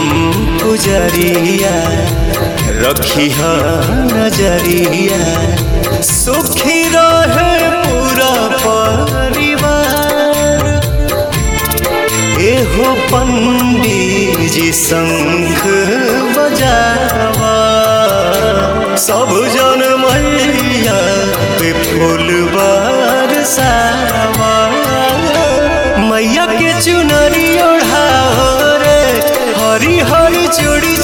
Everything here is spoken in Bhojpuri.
पुजरिया रखी नजरिया सुखी रहे पूरा परिवार एहो पंडित जी शंख बजावा सब जन मैया पे फूल बरसावा मैया के चुनरी ओढ़ाओ रे हरी हरी चूड़ी